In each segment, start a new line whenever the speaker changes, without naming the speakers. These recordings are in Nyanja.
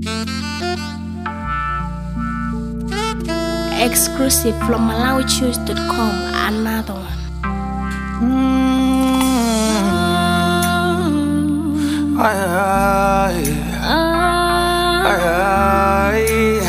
Exclusive from MalawiChoose.com. Another one.
Mm. Aye, aye, aye,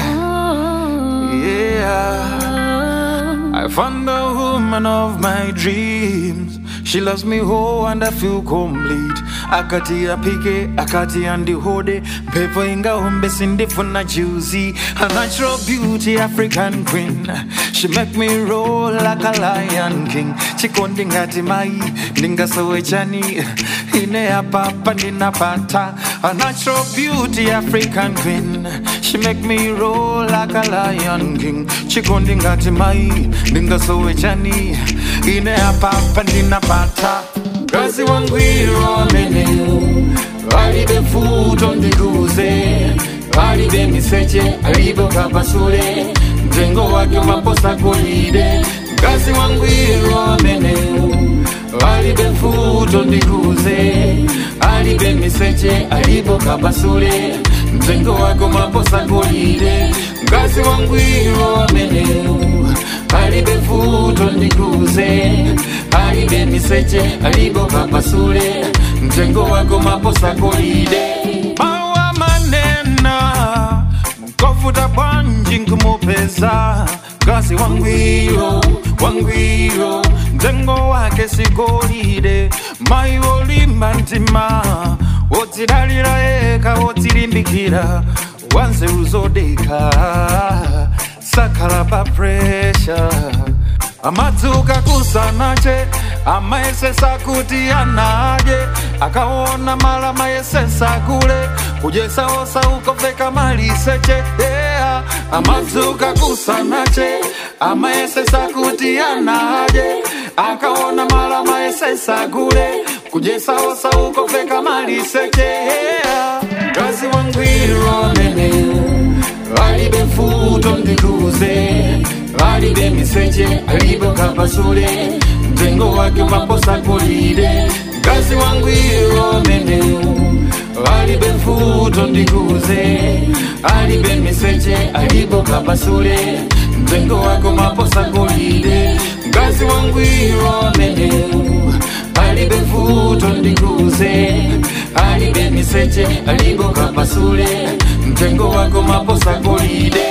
yeah. I found the woman of my dreams. She loves me whole and I feel complete. Akati apike, akati andihode. Pepo ingaombe sindifuna juicy. A natural beauty, African queen. She make me roll like a lion king. Chikondi ngati mai, ndingasowe chani. Ine hapa ninapata. A natural beauty, African queen. She make me roll like a lion king. Chikondi ngati mai, ndingasowe chani. Ine hapa ninapata. Kazi wangwiro amene alibe mfuto ndikuze alibe miseche alibe kapasule mtengo wake maposa golide Kazi wangwiro amene alibe mfuto ndikuze alibe miseche alibe kapasule mtengo wake maposa golide Kazi wangwiro amene alibe mfuto ndikuze alibe miseche alibo kapasule mtengo wako maposa golide mawa manena nkofuta bwanji nkumupeza kazi wangwiro wangwiro mtengo wake sigolide mayi wolimba mtima wodzidalira yeka wodzilimbikira wanze uzodeka sakhala pa pressure amadzuka kusanache amaesesa kuti anaje akaona mala maesesa kule kujesaosa ukofeka maliseche yeah. amadzuka kusanache amaesesa kuti anaje akaona mala maesesa kule kujesaosa ukofeka maliseche yeah. kazi wangwiro amene alibe mfuto ndikuze alibe miseche alibe kapasule mtengo wake maposa golide kazi wangwiro amene alibe mfuto ndikuze alibe miseche alibe kapasule mtengo wake maposa golide kazi wangwiro amene alibe mfuto ndikuze alibe miseche alibe kapasule mtengo wako maposa golide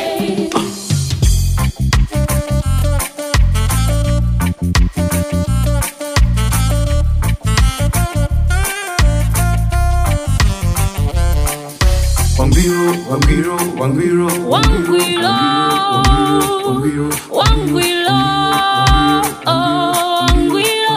Wangwiro, wangwiro, wangwiro,
Wangwiro.
wangwiro,
Wangwilo. Wangwilo.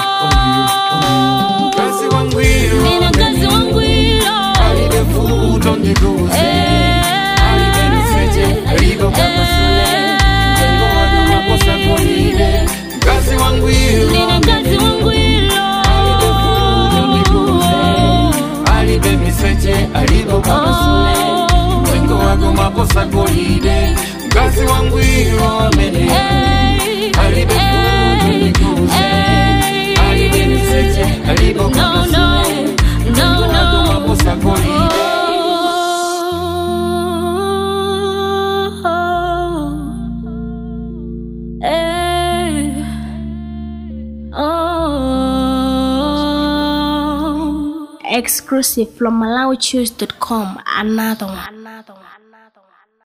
kazi wangwiro,
Nina kazi wangwilo.
alibe mfuto ndikuze, alibe miseche, alibe kapasule, mtengo wake maposa golide, kazi wangwiro,
Nina kazi wangwilo.
alibe mfuto ndikuze, alibe miseche, alibe kapasule, mtengo wake maposa golide, kazi wangwiro, amene
Hey,
alibe mfuto
hey,
ndikuze,
hey.
alibe miseche, alibe
No, no,
kapasule,
no,
mtengo wake
no.
maposa golide.
Exclusive from MalawiChoose.com. Another one. Another one.